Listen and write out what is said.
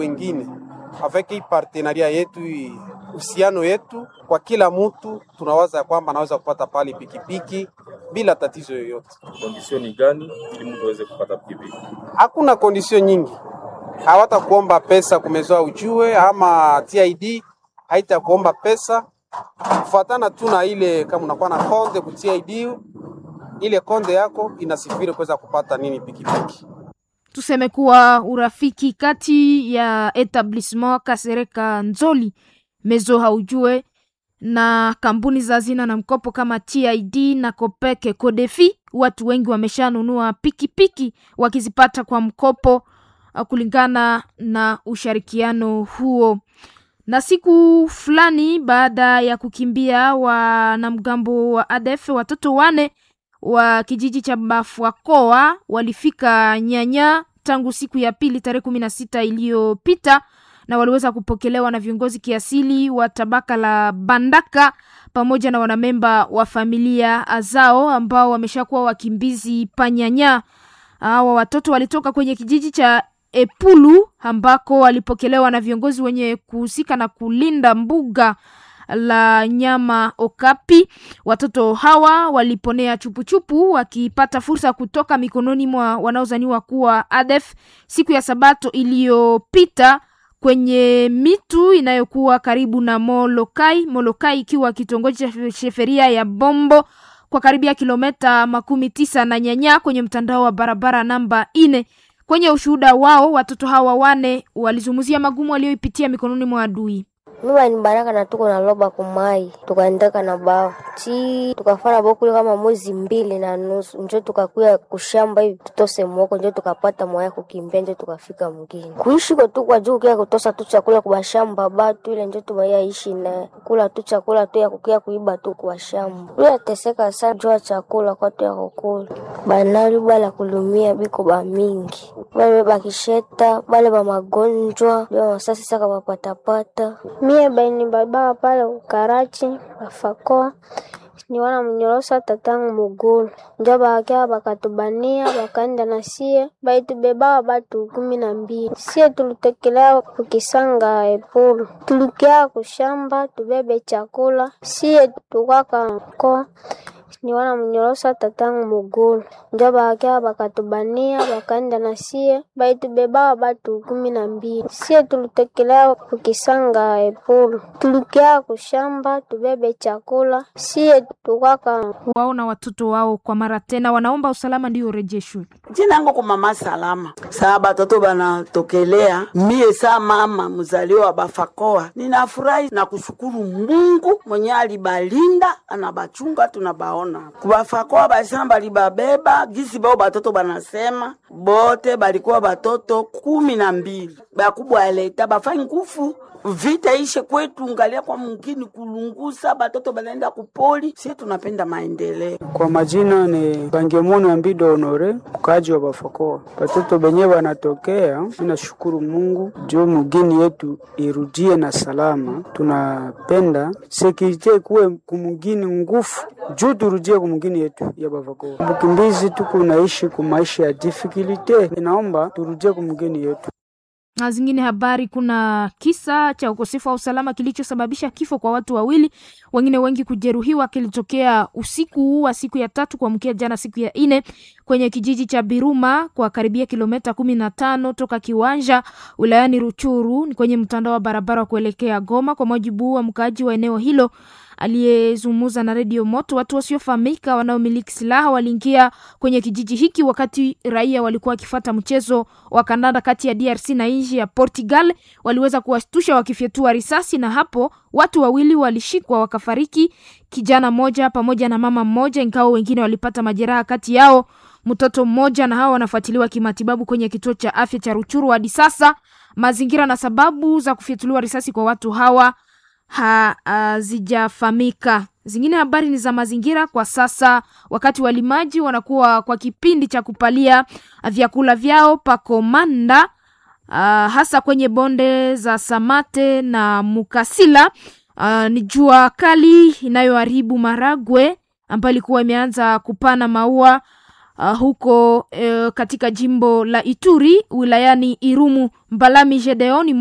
wengine avec hii partenaria yetu hii uhusiano yetu kwa kila mtu, tunawaza ya kwamba anaweza kupata pale pikipiki bila tatizo yoyote. Kondisioni gani ili mtu aweze kupata pikipiki? Hakuna kondisio nyingi, hawatakuomba pesa kumezoa ujue, ama TID haitakuomba pesa kufuatana tu na ile, kama unakuwa na konde ku TID, ile konde yako inasifiri kuweza kupata nini pikipiki. Tuseme kuwa urafiki kati ya etablissement Kasereka Nzoli Mezo haujue na kampuni za hazina na mkopo kama TID na Kopeke Kodefi, watu wengi wameshanunua pikipiki wakizipata kwa mkopo uh, kulingana na ushirikiano huo. Na siku fulani baada ya kukimbia wanamgambo wa ADF, watoto wane wa kijiji cha Bafwakoa walifika Nyanya tangu siku ya pili tarehe kumi na sita iliyopita na waliweza kupokelewa na viongozi kiasili wa tabaka la Bandaka pamoja na wanamemba wa familia zao ambao wameshakuwa wakimbizi panyanya. Hawa watoto walitoka kwenye kijiji cha Epulu ambako walipokelewa na viongozi wenye kuhusika na kulinda mbuga la nyama Okapi. Watoto hawa waliponea chupuchupu wakipata fursa kutoka mikononi mwa wanaozaniwa kuwa ADF siku ya Sabato iliyopita kwenye mitu inayokuwa karibu na Molokai, Molokai ikiwa kitongoji cha sheferia ya Bombo kwa karibia kilometa makumi tisa na Nyanya kwenye mtandao wa barabara namba ine. Kwenye ushuhuda wao watoto hawa wane walizungumzia magumu walioipitia mikononi mwa adui. Mimi ni baraka na tuko na loba kumai tukaendeka na bao chi tukafanya bokule kama mwezi mbili na nusu njo tukakuya kushamba hivi tutose mwoko njo tukapata mwaya kukimbia njo tukafika mgini kuishi kwa tu kwa juu kia kutosa tu chakula kwa shamba batu ile njo tumaya ishi na kula tu chakula tu ya kukia kuiba tu kwa shamba ule teseka sana jua chakula kwa tu ya kukula banali bala kulumia biko ba mingi bale bakisheta bale ba magonjwa bale masasi saka bapatapata mie baini baba pale ukarachi bafakoa niwana mnyorosa tatangu mugulu njo bakia bakatubania bakaenda na sie baitubebaa batu kumi na mbili sie tulitekelea kukisanga epulu tulikia kushamba tubebe chakula sie tukwaka nkoa niwana mnyorosa tatangu mugulu njo bakia bakatubania bakaenda na sie baitubebaa batu kumi na mbili sie tulitekelea kukisanga epulu tulikia kushamba tubebe chakula sie tukwaka wao na watoto wao kwa mara tena wanaomba usalama ndio urejeshwe. Jina yangu kwa mama salama. Saa batoto banatokelea, mie saa mama mzaliwa wa Bafakoa, ninafurahi na kushukuru Mungu mwenye alibalinda anabachunga, tunabaona kubafakoa basema balibabeba gisi bao batoto banasema bote balikuwa batoto kumi na mbili bakubwa aleta bafai ngufu vita ishe kwetu, ngalia kwa mungini kulungusa batoto banaenda kupoli. Sie tunapenda maendeleo. Kwa majina ni Bangemono Ambido Honore, mkaji wa Bafakoa. Batoto benye banatokea, ninashukuru Mungu juu mugini yetu irudie na salama. Tunapenda sekirite kuwe kumugini ngufu juu turudie kumugini yetu ya Bafakoa. Bukimbizi tuku naishi kumaisha ya difficulty, inaomba turudie kumugini yetu na zingine habari, kuna kisa cha ukosefu wa usalama kilichosababisha kifo kwa watu wawili, wengine wengi kujeruhiwa, kilitokea usiku wa siku ya tatu kuamkia jana siku ya nne kwenye kijiji cha Biruma kwa karibia kilomita kumi na tano toka Kiwanja wilayani Ruchuru, ni kwenye mtandao wa barabara wa kuelekea Goma. Kwa mujibu wa mkaaji wa eneo hilo aliyezungumza na redio Moto, watu wasiofahamika wanaomiliki silaha waliingia kwenye kijiji hiki wakati raia walikuwa wakifuata mchezo wa kandanda kati ya DRC na nchi ya Portugal. Waliweza kuwashtusha wakifyatua risasi, na hapo watu wawili walishikwa wakafariki, kijana mmoja pamoja na mama mmoja, ingawa wengine walipata majeraha, kati yao mtoto mmoja, na hawa wanafuatiliwa kimatibabu kwenye kituo cha afya cha Ruchuru. Hadi sasa mazingira na sababu za kufyatuliwa risasi kwa watu hawa hazijafahamika. Zingine habari ni za mazingira. Kwa sasa, wakati walimaji wanakuwa kwa kipindi cha kupalia vyakula vyao pakomanda, uh, hasa kwenye bonde za Samate na Mukasila. Uh, ni jua kali inayoharibu maragwe ambayo ilikuwa imeanza kupana maua uh, huko uh, katika jimbo la Ituri wilayani Irumu. Mbalami Gedeoni